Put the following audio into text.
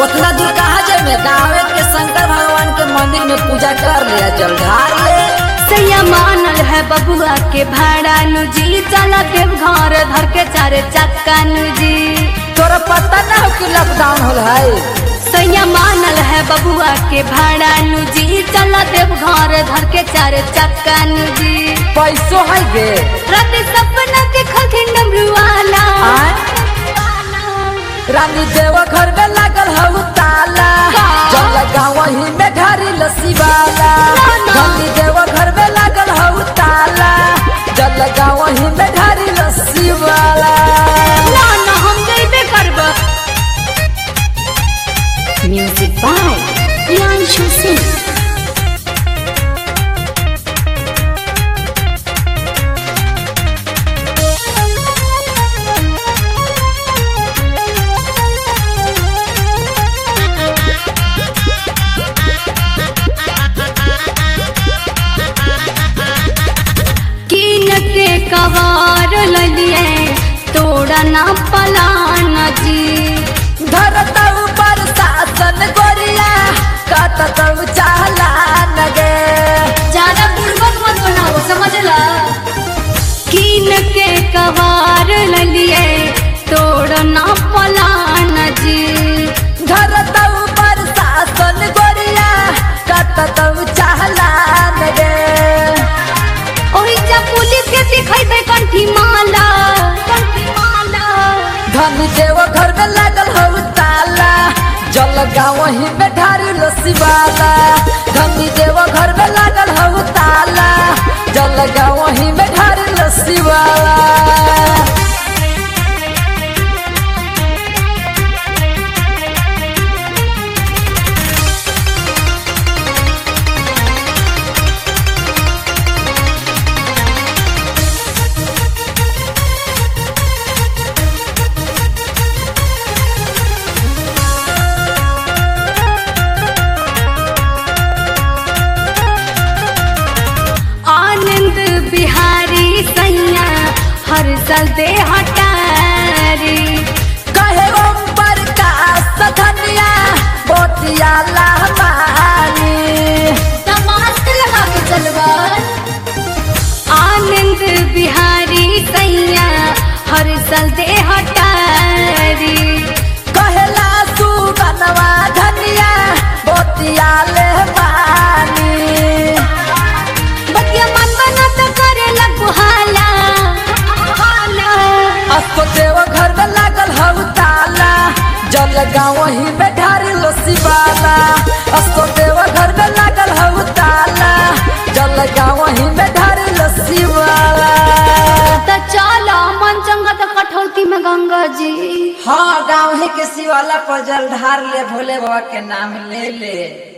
उतना दूर कहाँ जाए गाँव के शंकर भगवान के मंदिर में पूजा कर लिया जल ढार ले सैया मानल है बबुआ के भाड़ा नुजी चला के घर धर के चारे चक्का नुजी तोरा पता ना हो कि लॉकडाउन होल है सैया मानल है बबुआ के भाड़ा नुजी चला देव घर धर के चारे चक्का नुजी पैसो है गे रात सपना देखल थी डमरुआला आय? रानी देव घर में लागल हऊ ताला का? जल गाँव ही में ढारी लस्सी वाला ना, ना। रानी देव घर में लागल हऊ ताला जल गाँव ही में ढारी लस्सी वाला ना ना हम जइबे करब म्यूजिक बाय प्रियांशु सिंह कीन के कवार ललिए तोड़ा ना पलान जी धरता ऊपर शासन गोरिया कत चाला नगे ज्यादा बुड़बक मत बनाओ समझला कीन के कवार ललिए तोड़ ना पलान जी धरता ऊपर शासन गोरिया कत चाला नगे ओही जा पुलिस के दिखाई कंठी माला कंठी माला धन देव घर में लागल हऊ ताला जल गाँव ही में ढारी लस्सी वाला धन देव घर में लागल हऊ ताला जल गाँव ही में ढारी लस्सी वाला आनंद बिहारी सैया हर साल दे हटारी कहे ओम प्रकाश धनिया बोतिया लहमानी तमाश लगा के चलवा आनंद बिहारी सैया हर साल दे हटारी कहेला सुगनवा धनिया बोतिया लहमानी बतिया मन बना तो करे लगुहाला हाला असको देव घर में लागल हऊ ताला जल गाँव ही में ढारी लस्सी वाला असको देव घर में लागल हऊ ताला जल गाँव ही में ढारी लस्सी वाला तो चलो मन चंगा तो कठौती में गंगा जी हाँ गाँव ही के शिवाला पर जल ढार ले भोले बाबा के नाम ले ले